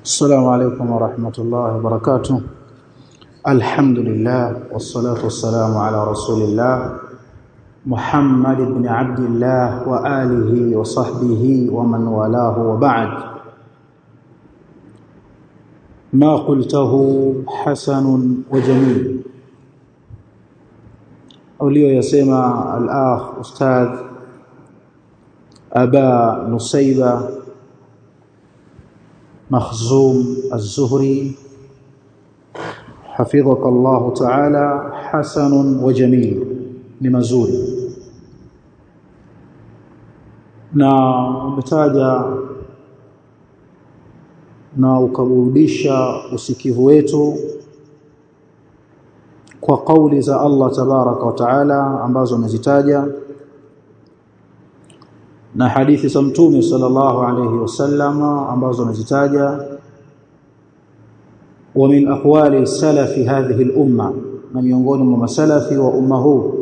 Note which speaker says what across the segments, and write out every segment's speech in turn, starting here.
Speaker 1: السلام عليكم ورحمة الله وبركاته الحمد لله والصلاة والسلام على رسول الله محمد بن عبد الله وآله وصحبه ومن والاه وبعد ما قلته حسن وجميل ulioyasema al-akh ustadh aba nusaiba makhzum az-zuhri حفظك الله تعالى حسن وجميل ni mazuri na umetaja na ukaburudisha usikivu wetu kwa kauli za Allah tabaraka wa taala ambazo amezitaja na hadithi za mtume sallallahu alayhi wasallam ambazo amezitaja wa min aqwali salafi hadhihi al-umma na miongoni mwa masalafi wa umma huu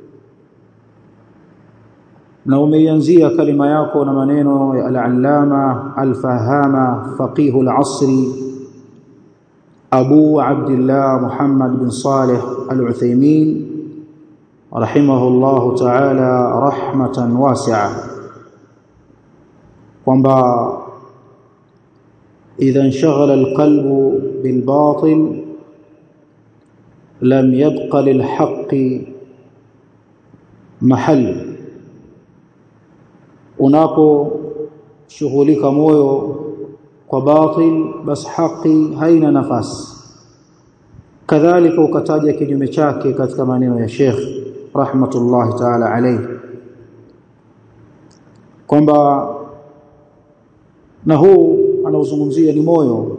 Speaker 1: na umeianzia kalima yako na maneno ya al-allama al-fahama faqih al-asri أبو عبد الله محمد بن صالح العثيمين رحمه الله تعالى رحمة واسعة kwamba إذا انشغل القلب بالباطل لم يبق للحق محل unaposhughulika moyo kwa batil bas haki haina nafasi kadhalika ukataja kinyume chake katika maneno ya Sheikh rahmatullahi ta'ala alayhi kwamba na huu anauzungumzia ni moyo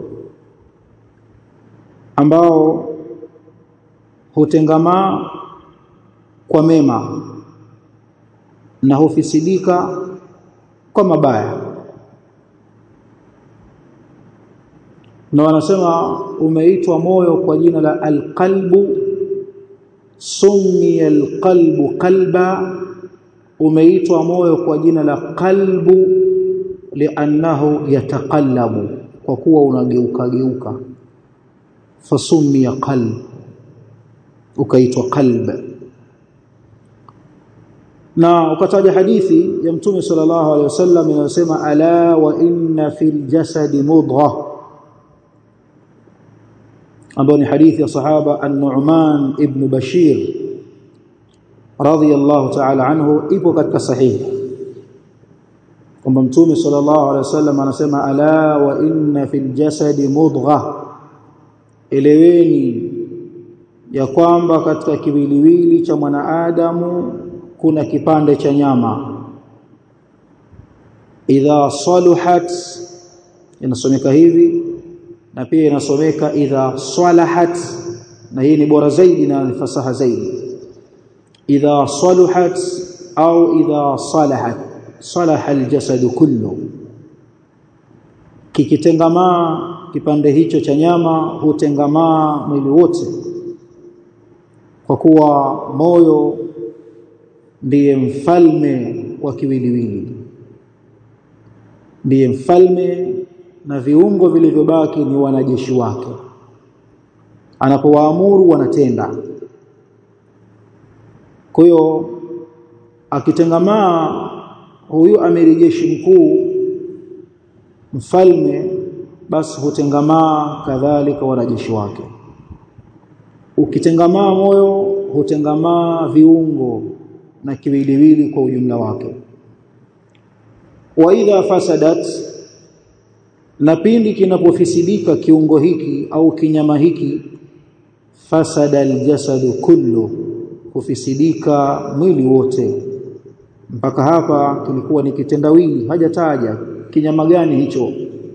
Speaker 1: ambao hutengamaa kwa mema na hufisidika kwa mabaya na wanasema umeitwa moyo kwa jina la alqalbu summiya alqalbu qalba umeitwa moyo kwa jina la qalbu li'annahu yataqallabu kwa kuwa unageuka geuka fasummiya qalb ukaitwa qalb na ukataja hadithi ya mtume sallallahu alaihi wasallam inayosema ala wa inna fil jasadi mudghah ambao ni hadithi ya sahaba An-Nu'man ibn Bashir radhiyallahu ta'ala anhu ipo katika sahihi kwamba mtume sallallahu alaihi wasallam anasema ala wa inna fil jasadi mudgha eleweni ya kwamba katika kiwiliwili cha mwanaadamu kuna kipande cha nyama idha saluhat inasomeka hivi na pia inasomeka idha salahat na hii ni bora zaidi na fasaha zaidi idha saluhat au idha salahat salaha aljasad kullu kikitengamaa kipande hicho cha nyama hutengamaa mwili wote kwa kuwa moyo ndiye mfalme wa kiwiliwili ndiye mfalme na viungo vilivyobaki ni wanajeshi wake anapowaamuru wanatenda kwa hiyo akitengamaa huyu amiri jeshi mkuu mfalme basi hutengamaa kadhalika wanajeshi wake ukitengamaa moyo hutengamaa viungo na kiwiliwili kwa ujumla wake wa idha fasadat na pindi kinapofisidika kiungo hiki au kinyama hiki fasada aljasadu kullu hufisidika mwili wote mpaka hapa kilikuwa ni kitendawili hajataja kinyama gani hicho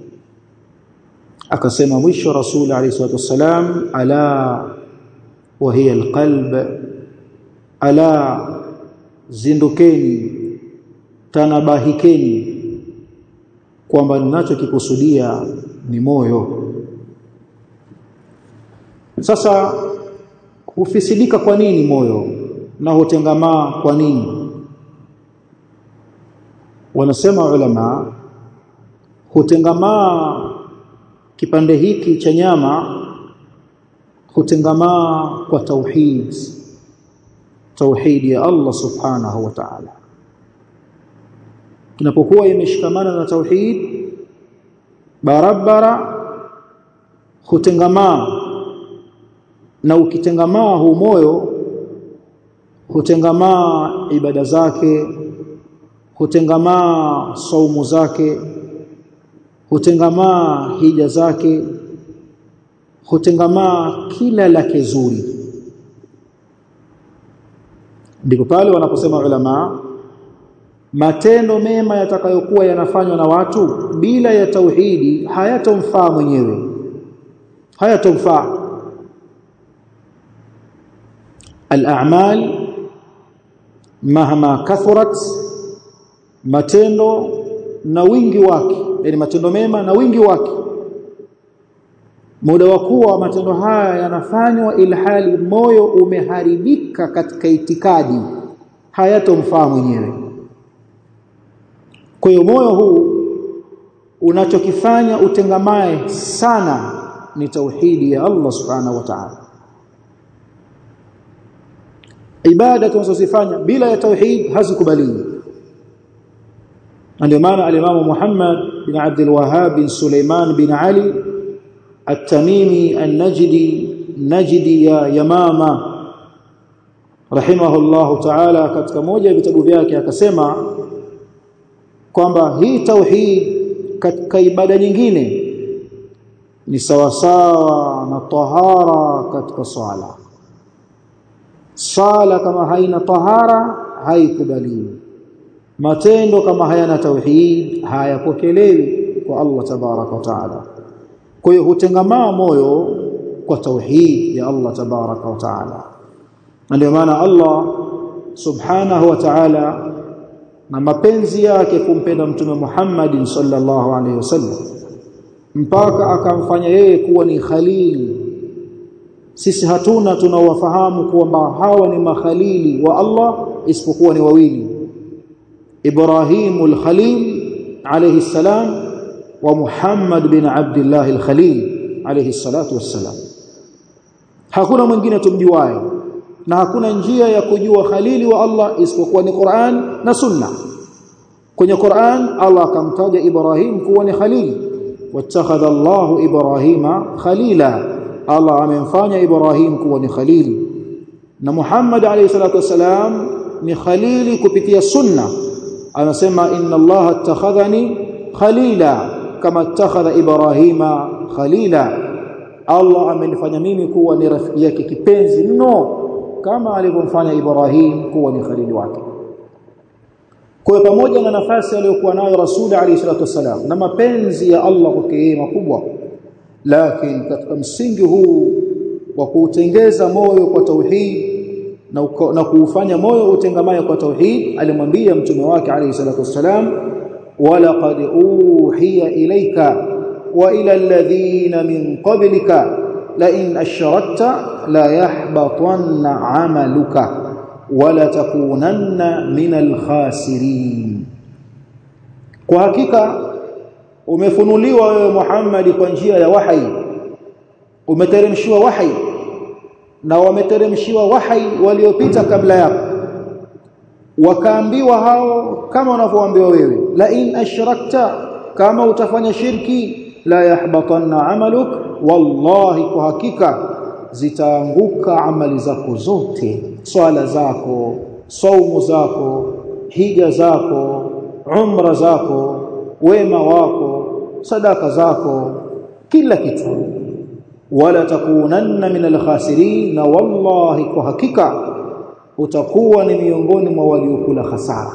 Speaker 1: akasema mwisho rasul alayhi salatu wasalam ala wa hiya alqalb ala zindukeni tanabahikeni kwamba ninachokikusudia ni moyo sasa hufisidika kwa nini moyo na hutengamaa kwa nini wanasema ulama hutengamaa kipande hiki cha nyama hutengamaa kwa tauhid tauhid ya Allah subhanahu wa ta'ala inapokuwa imeshikamana na tauhid barabara hutengamaa na ukitengamaa huu moyo hutengamaa ibada zake hutengamaa saumu zake hutengamaa hija zake hutengamaa kila lake zuri ndipo pale wanaposema ulama matendo mema yatakayokuwa yanafanywa na watu bila ya tauhidi hayatomfaa mwenyewe hayatomfaa al-a'mal mahama kathurat matendo na wingi wake yani matendo mema na wingi wake muda wa kuwa matendo haya yanafanywa ilhali moyo umeharibika katika itikadi hayatomfaa mwenyewe kwa hiyo moyo huu unachokifanya utengamae sana ni tauhidi ya Allah subhanahu wa ta'ala ibada tunazozifanya bila ya tauhid hazikubaliwi ndio maana al-Imam Muhammad bin Abdul Wahhab bin Sulaiman bin Ali At-Tamimi An-Najdi Najdi ya Yamama rahimahullahu ta'ala katika moja ya vitabu vyake akasema kwamba hii tauhid katika ibada nyingine ni sawasawa na tahara katika swala sala kama haina tahara haikubaliwi matendo kama hayana tauhid hayapokelewi kwa Allah tabaraka wa taala kwa hiyo hutengamaa moyo kwa tauhid ya Allah tabaraka wa taala ndio maana Allah subhanahu wa ta'ala na mapenzi yake kumpenda mtume Muhammad sallallahu alaihi wasallam mpaka akamfanya yeye kuwa ni khalili sisi hatuna tunawafahamu kwamba hawa ni makhalili wa Allah isipokuwa ni wawili Ibrahimul Khalil alayhi salam wa Muhammad bin Abdullah al-Khalil alayhi salatu wassalam hakuna mwingine tumjuaye na hakuna njia ya kujua khalili wa Allah isipokuwa ni Qur'an na Sunna kwenye Qur'an Allah akamtaja Ibrahim kuwa ni khalil wattakhadha Allahu Ibrahima khalila Allah amemfanya Ibrahim kuwa ni khalili na Muhammad alayhi salatu wasalam ni khalili kupitia sunna anasema inna Allah attakhadhani khalila kama attakhadha Ibrahima khalila Allah amenifanya mimi kuwa ni rafiki yake kipenzi mno kama alivyomfanya Ibrahim kuwa ni khalili wake kwa pamoja na nafasi aliyokuwa nayo Rasul alayhi salatu wasalam na mapenzi ya Allah kwake yeye makubwa lakini katika msingi huu wa kuutengeza moyo kwa tauhid na, na kuufanya moyo utengamaye kwa tauhid alimwambia mtume wake alayhi salatu wasalam walaqad uhiya ilayka wa ila alladhina min qablika la in ashrakta la yahbatanna amaluka wala takunanna min alkhasirin kwa hakika umefunuliwa wewe Muhammad kwa njia ya wahi umeteremshiwa wahi na wameteremshiwa wahi waliopita kabla yako wakaambiwa hao kama wanavyoambiwa wewe la in ashrakta kama utafanya shirki la yahbatanna amaluk wallahi kwa hakika zitaanguka amali zako zote swala zako saumu zako hija zako umra zako wema wako sadaka zako kila kitu wala takunanna min alkhasirin na wallahi kwa hakika utakuwa ni miongoni mwa waliokula hasara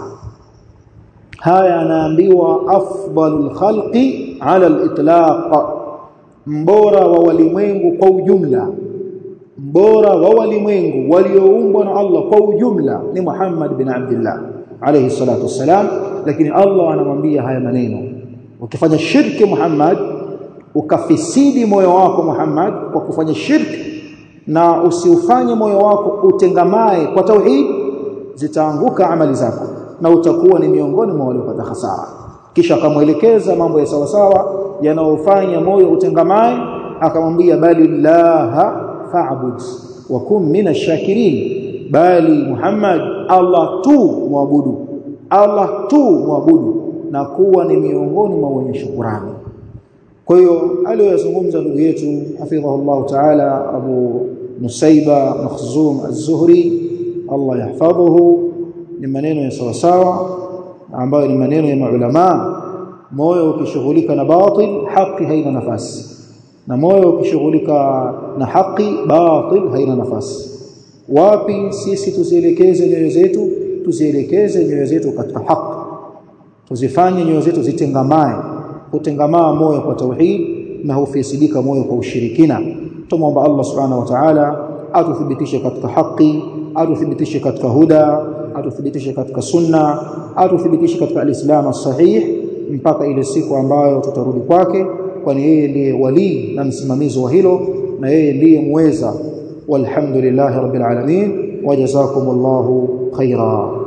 Speaker 1: haya anaambiwa afdalul khalqi ala alitlaq mbora wa walimwengu kwa ujumla mbora wa walimwengu walioumbwa na Allah kwa ujumla ni Muhammad bin Abdullah alayhi salatu wassalam lakini Allah anamwambia haya maneno ukifanya shirki Muhammad ukafisidi moyo wako Muhammad kwa kufanya shirki na usiufanye moyo wako utengamae kwa tauhid zitaanguka amali zako na utakuwa ni miongoni mwa waliopata hasara kisha akamwelekeza mambo ya sawa sawa yanayofanya moyo utengamae akamwambia bali laha fa'bud wa kum minashakirin bali Muhammad Allah tu muabudu Allah tu muabudu na kuwa ni miongoni mwa wenye shukurani kwa hiyo aliyozungumza ndugu yetu hafidhahullah ta'ala Abu Nusaiba Makhzum Az-Zuhri Allah yahfadhuhu ni maneno ya sawa sawa ambayo ni maneno ya maulama moyo ukishughulika na batil haki haina nafasi na moyo ukishughulika na haki batil haina nafasi wapi sisi tuzielekeze nyoyo zetu tuzielekeze nyoyo zetu katika haki tuzifanye nyoyo zetu zitengamae kutengamaa moyo kwa tauhid na hufisidika moyo kwa ushirikina tumomba Allah subhanahu wa ta'ala atuthibitishe katika haki atuthibitishe katika huda atuthibitishe katika sunna atuthibitishe katika alislam sahih mpaka ile siku ambayo tutarudi kwake kwani yeye ndiye wali na msimamizi wa hilo na yeye ndiye muweza walhamdulillahi rabbil alamin wajazakumullahu khaira